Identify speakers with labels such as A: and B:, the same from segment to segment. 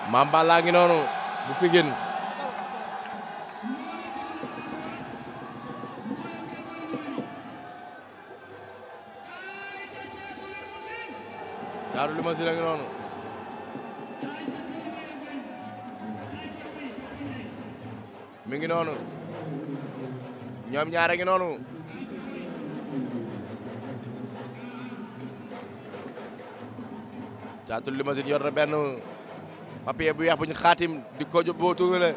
A: Mame Balla ngi noonu bu Pikine Thiatou Limousine a ngi noonu mi ngi noonu ñoom ñaar a ngi noonu Thiatou Limousine yor na benn papier bu weex bu ñu xaatim di ko jo boo tuungale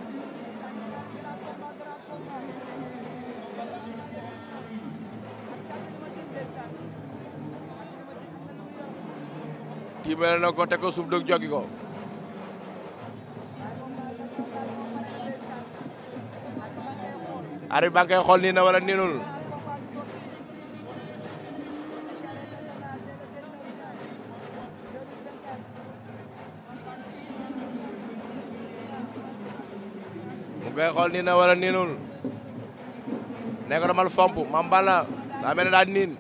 A: tiimale na ko teg ko suuf dog joggi ko ari ba nga koy xool nii na wala niinul mu koy xool nii na wala niinul ne ko damal fomp Mame Balla daa mel ne daa niin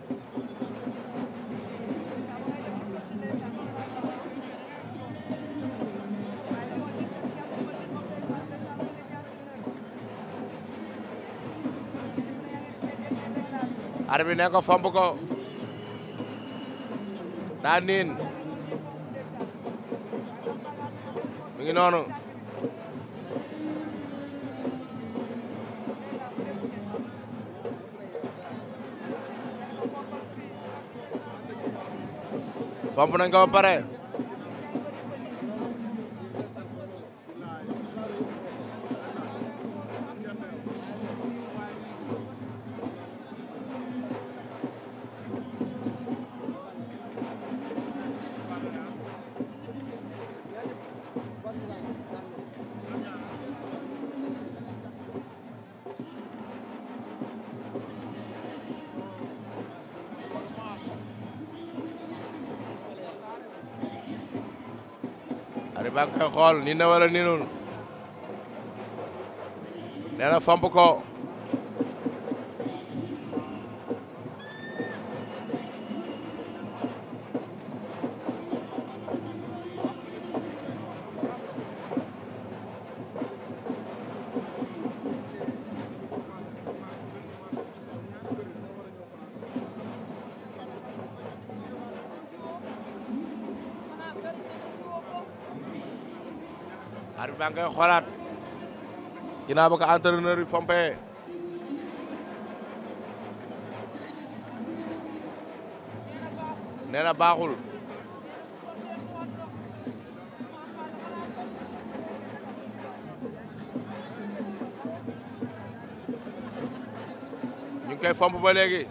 A: ar bi ne ko fomp ko daa niin mi ngi noonu fomp nañ ko ba pare ari ba koy xool nii na wala niinul nee na fomp ko arbitre baa ngay xoolaat ginnaaw ba ko entraîneur yi fompé nee na baaxul ñu ngi koy fomp ba léegi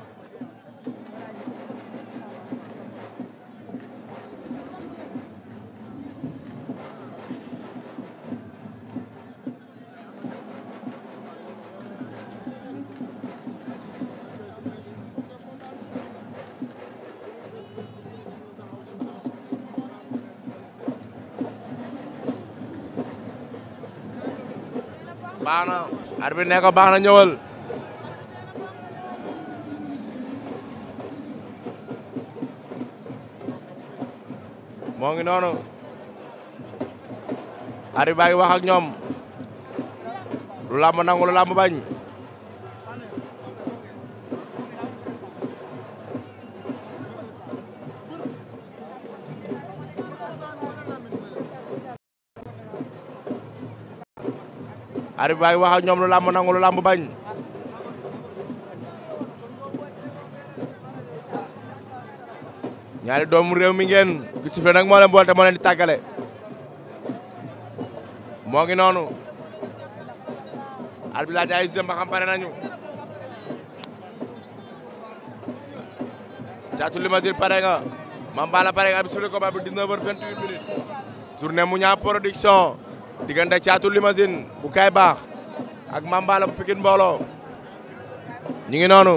A: baax na arbitre ne ko baax na ñëwal moo ngi noonu arbitre baa ngi wax ak ñoom lu làmb nangu lu làmb bañ arbitre baa ngi wax ak ñoom lu làmb nangu lu làmb bañ ñaari doomu réew mi ngeen gi ci fe nag moo leen boole te moo leen di tàggale moo ngi noonu arbitre laaj ay jëm ba xam pare nañu Thiatou Limousine pare nga Mame Balla pare nga abi sifle combat bi 19 heures 28 minutes journée mu ñaa production diggante Thiatou Limousine bu kay baax ak Mame Balla bu Pikine mbooloo ñu ngi noonu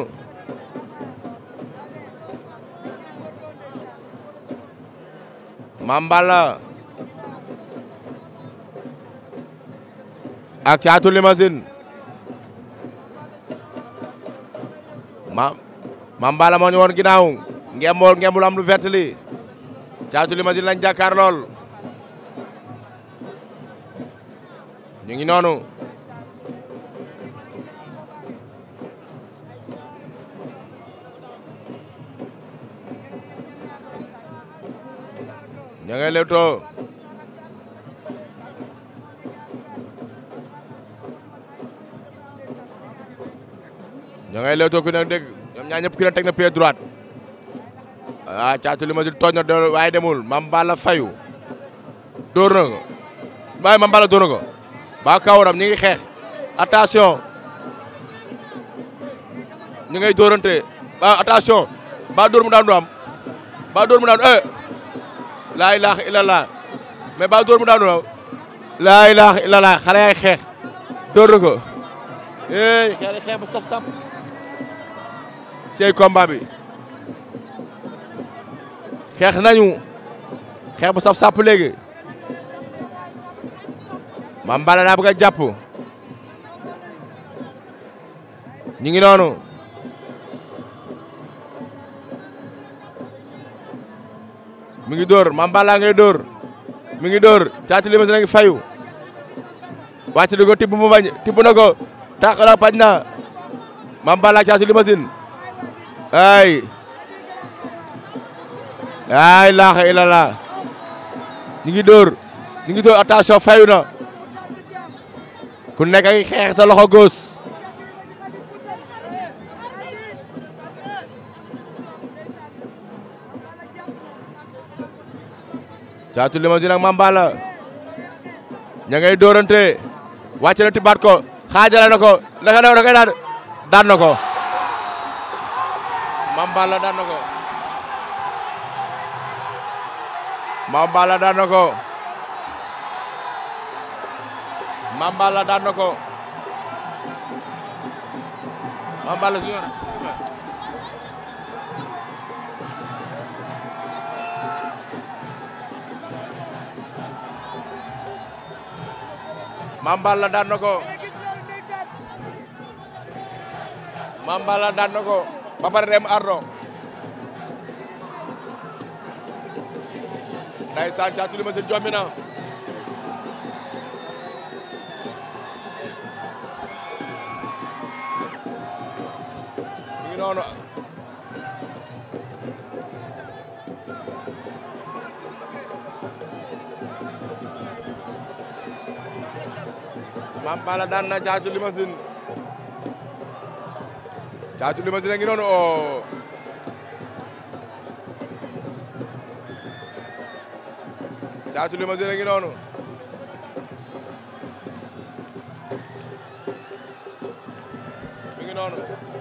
A: Mame Balla ak Thiatou Limousine ma Mame Balla moo ñu woon ginnaaw ngembool ngembul am lu vert li Thiatou Limousine lañ jàkkaar lool ñu ngi noonu ña ngay lewtoo ña ngay lewtoo ku ne dégg ñoom ñaar ñëpp ku ne teg na pied droite ah caatu Limousine tooñ na de waaye demul Mame Balla fayu dóor na ko waaye Mame Balla dóor na ko ba kawaram ñi ngi xeex attention ñi ngay dóorante ba attention ba dóor mu daan du am ba dóor mu daan eh laa ilaha illallah mais ba dóor mu daan du am laa ilaha illallah xale yaay xeex dóor na ko eh xeex xeex bu saf saf cey combat bi xeex nañu xeex bu saf sàpp léegi Mame Balla daa bëgg a jàpp ñu ngi noonu mi ngi dóor Mame Balla ngay dóor mi ngi dóor Caatu Limousine a ngi fayu wàcc na ko tibb mu bañ tibb na ko tax na pañ na Mame Balla Caatu Limousine ay ay laaxa illallah ñu ngi dóor ñu ngi dóor attention fayu na ku nekk ay xeex sa loxo góos Caatu Limousine ak Mame Balla ña ngay dóorante wàcc na tibaat ko xaajale na ko naka daw da koy daan daan na ko Mame Balla daan na ko Mame Balla daan na ko Mame Balla daan na ko Mame Balla junior Mame Balla daan na ko Mame Balla daan na ko ba pare dem ardo ndeysaan Caatu Limousine jommi na mi ngi noonu Mame Balla daan na Caatu Limousine Caatu Limousine a ngi noonu o Caatu Limousine a ngi noonu mi ngi noonu